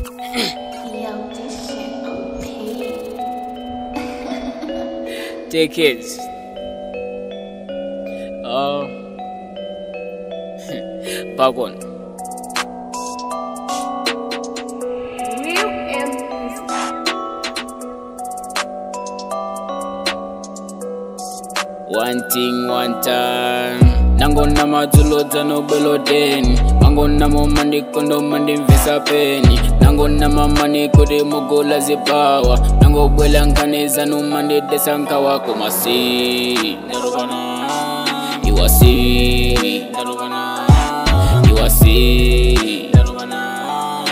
Yo, this shit OP. Take it. Oh. Back one. Real M. One thing, one time. Nangona madzulodza nobeloteni mangona momandi kondo mandi mvisa peni nangona mamani kuti mugola zipawa nangobwela nkhaneza numandidesa nkawako masi ndarukana iwasi ndarukana iwasi ndarukana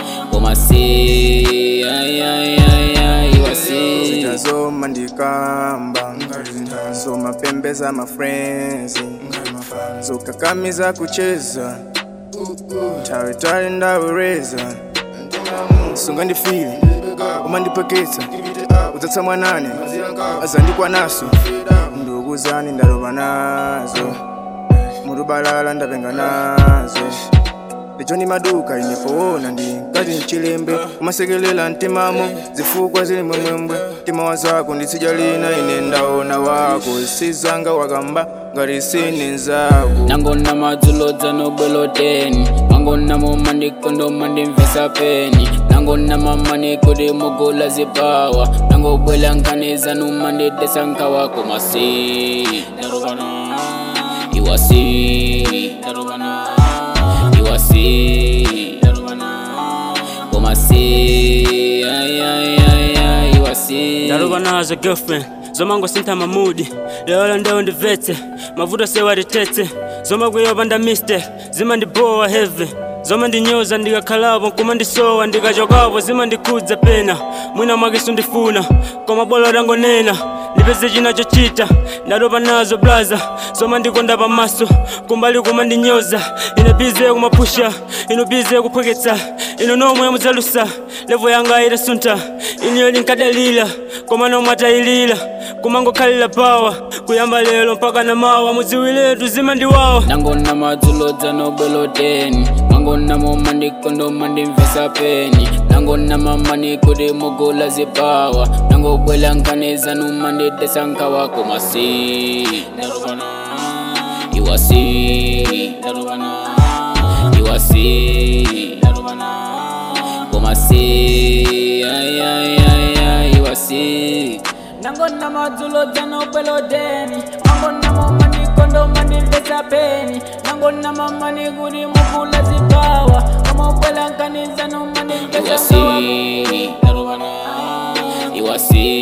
komasi ayayaya iwasi zitazoma ndikamba zomapembeza mafrenzi zokakamiza kucheza tawetale ndawureza sunga ndifile umandipweketsa udzatsa mwanane azandikwa naso ndugu zani ndaloba nazo murubalala ndapenga nazo lecho ndi maduka inepowona ndi ngati mchilembe umasekelela mtimamo zifukwa zili mwemwembwe mtima wa zako nditsija lina ine ndaona wako sizanga wakamba ngati sine nzako nangona madzulodza nobeloteni mangona momandikondo mandimvesa peni nangona mamani kuti mugola zipawa nangobwela nkhaniza numandidesa nkawako masi ndarukana iwasi ndarukana iwasi ndarukana komasi ayayaya iwasi ndaluva nazo girlfriend zomango sintha mamudi leola ndewo ndivetse mavuto sewatitetse zomakwiyopa nda mistake zimandibowa heavy zomandinyoza ndikakhalapo kumandisowa ndikachokapo zimandikhudza pena mwina mwakisu ndifuna koma bolo tangonena ndipeze china chochita ndatopa nazo blaza zomandikonda pamaso kumbali kumandinyoza ine bize kumapusha ino bize kuphweketsa ino nomwe mudzalusa levo yanga itasunta iniyo linkadalira koma nomwe atayilira kumangokhalira pawa kuyamba lero mpaka na mawa mudziwiletu zimandiwawa nangona madzulodza nobeloteni mangona momandikondo mandimvesa peni nangona mamani kuti mugola zipawa nangobwela nkhaniza numandidesa nkawako masi ndarukana iwasi ndarukana iwasi ndarukana komasi ayayaya iwasi nangona madzulodza nobeloteni mangona mamani kondo mandimvesa peni nangona mamani kuti mugula zipawa kamobwela nkaniza nomandimvesa iwasi ndarukana iwasi